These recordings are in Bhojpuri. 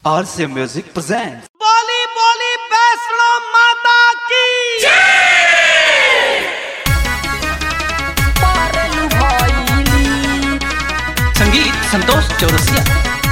RC Music presents. बोली बोली वैष्णो माता की संगीत संतोष चौरसिया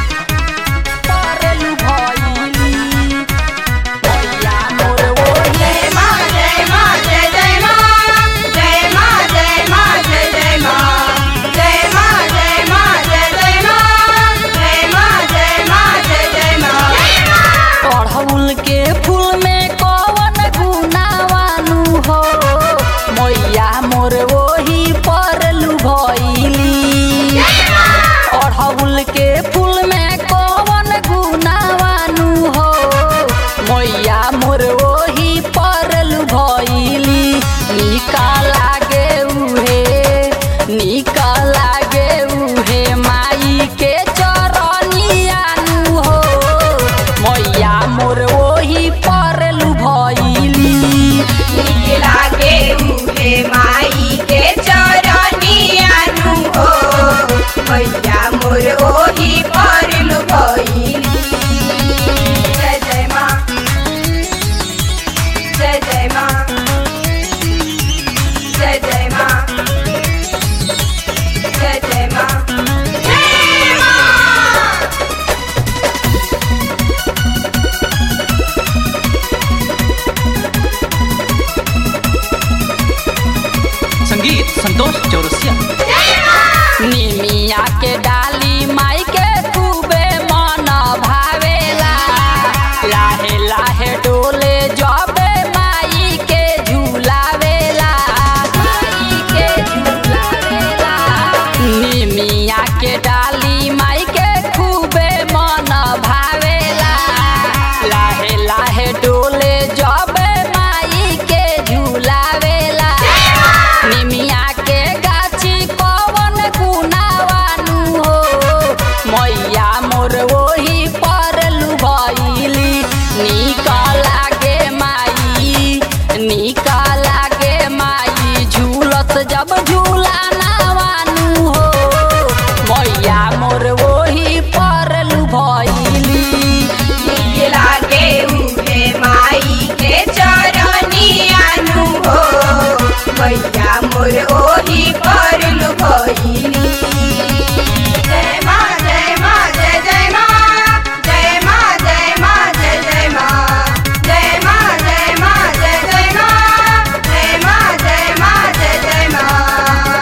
जय मां जय मां जय जय मां जय मां जय मां जय जय मां जय मां जय मां जय जय मां जय मां जय मां जय जय मां अड़हुल के फूल में कौन गुनावानु हो मैया मोर वही परलू भइली अड़हुल के फूल में कौन गुनावानु हो मैया मोर वही परलू भइली निका लागे उहे निका लागे उहे माई के चरनियानु हो मैया मोर वही परलू भइली नीक लागे उहे माई के चरनिया नु हो मैया मोर ओही परलु भइली जय जय मां जय जय मां जय जय मां जय जय मां जय मां संगीत संतोष चौरसिया निमिया के डाली माई के खूबे मन भावेला लाहे लाहे डोले जबे माई के झूलावेला माई के झूलावेला निमिया के डाली माई के खूबे मन भावेला लाहे लाहे डोले जबे माई के झूलावेला निमिया के गाछी पवन गुनावानु हो मैया मोर वही परलू भइली निका लागे माई निका लागे माई झूलत जब झूला नावानु हो मैया मोर वही परलू भइली नीक लागे उहे माई के चरनिया नु हो मैया मोर ओही परलु भइली जय मां जय मां जय जय मां जय मां जय मां जय जय मां जय मां जय मां जय जय मां जय मां जय मां जय जय मां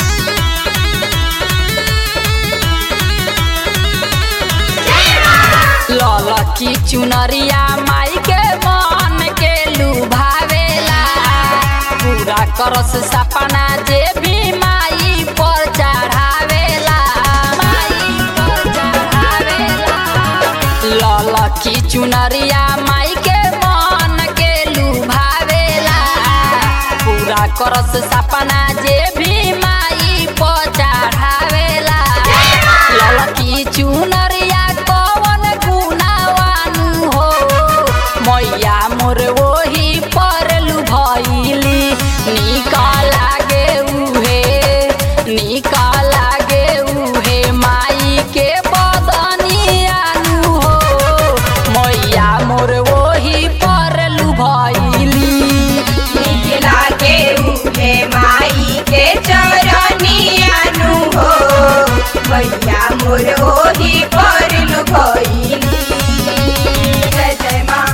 ललकी चुनरिया माई के मन के लुभावेला पूरा करस सपना जे भी माई पर चढ़ावेला माई पर चढ़ावेला ललकी चुनरिया माई के मन के लुभावेला पूरा करस सपना जे भी माई पर चढ़ावेला ललकी चुनरिया कवन गुनावानु हो मैया मोर वही परलू भइली निका लागे उहे निका लागे उहे माई के बदनियानु हो मैया मोर वही परलू भइली नीक लागे उहे माई के चरनिया नु हो मैया मोर ओही परलु भइली जय जय मां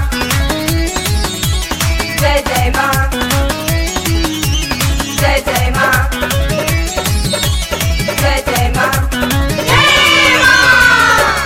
जय जय मां जय जय मां जय जय मां जय मां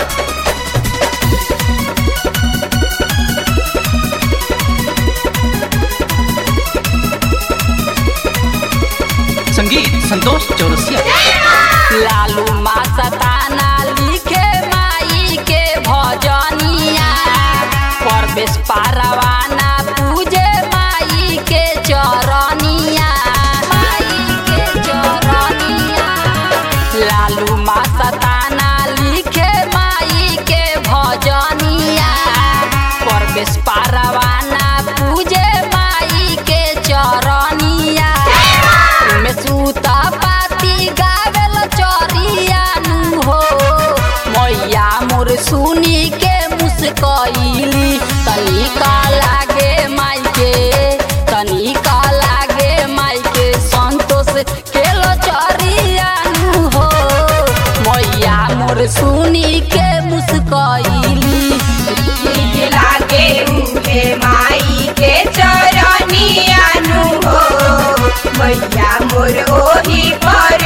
संगीत संतोष चौरसिया लालू मासताना लिखे माई के भजनिया परवेश पारवाना पूजे माई के चरनिया माई के चरनिया लालू मासताना लिखे माई के भजनिया परवेश पारवाना पूजे माई के चरनिया में सूता पाती मोर ओही पर